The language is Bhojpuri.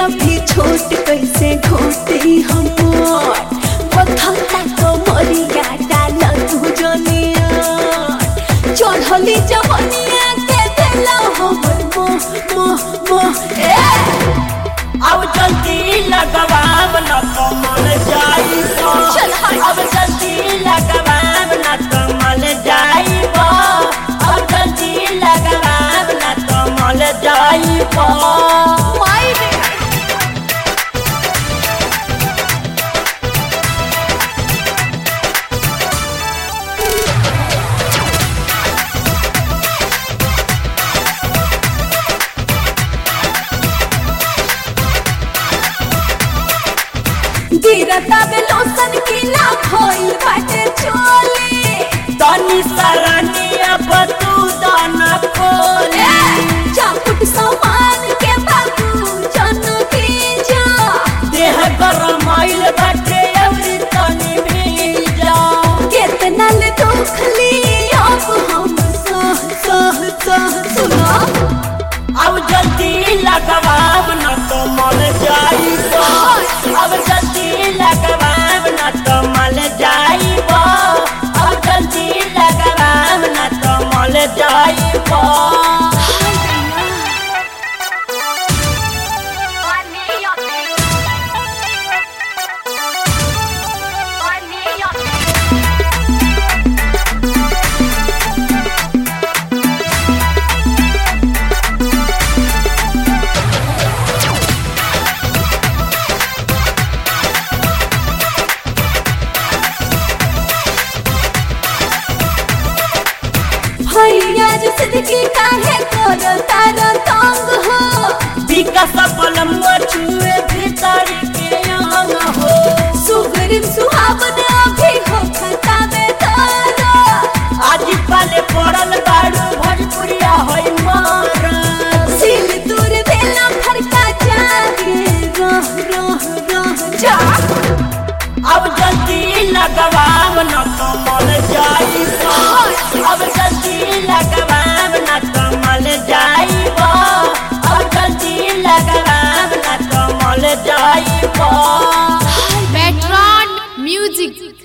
अभी छोट कैसे घोटी हमर बथौता तो मरिया डाल तू जनिया चढ़ली जवनिया के देला हमर मोह मोह मोह ए अब जल्दी लगवाब न कमल जाई चल हट। अब जल्दी लगवाब न कमल जाई अब जल्दी लगवाब न कमल जाई माई रे गिरता बे लोसन की ना खोई बाटे चोले तनी सरनी अब तू दान खोले चापुट सामान के बाबू जन की जा देह गरम आइल बाटे अवरी तनी भीजा कितना ले दुखली अब हम सह सह सह सुनो अब जल्दी लगवाब न कमल जाई अब जल्दी लगवाब न कमल जाई अब जल्दी लगवाब न कमल जाई भैया जो सिद्धि काहे करो तारा तंग हो विकास बलम छुए भीतर के अंग हो सुगरिम सुहावन अभी हो खता में तारा आज पाले पड़ल बाड़ू भोजपुरिया होई मारा सिल दूर देला फरका जागे रह रह रह जा अब जल्दी लगवाब न कमल जाई अब जल्दी लगवाब न कमल जाई अब जल्दी लगवाब न कमल जाई Metron Music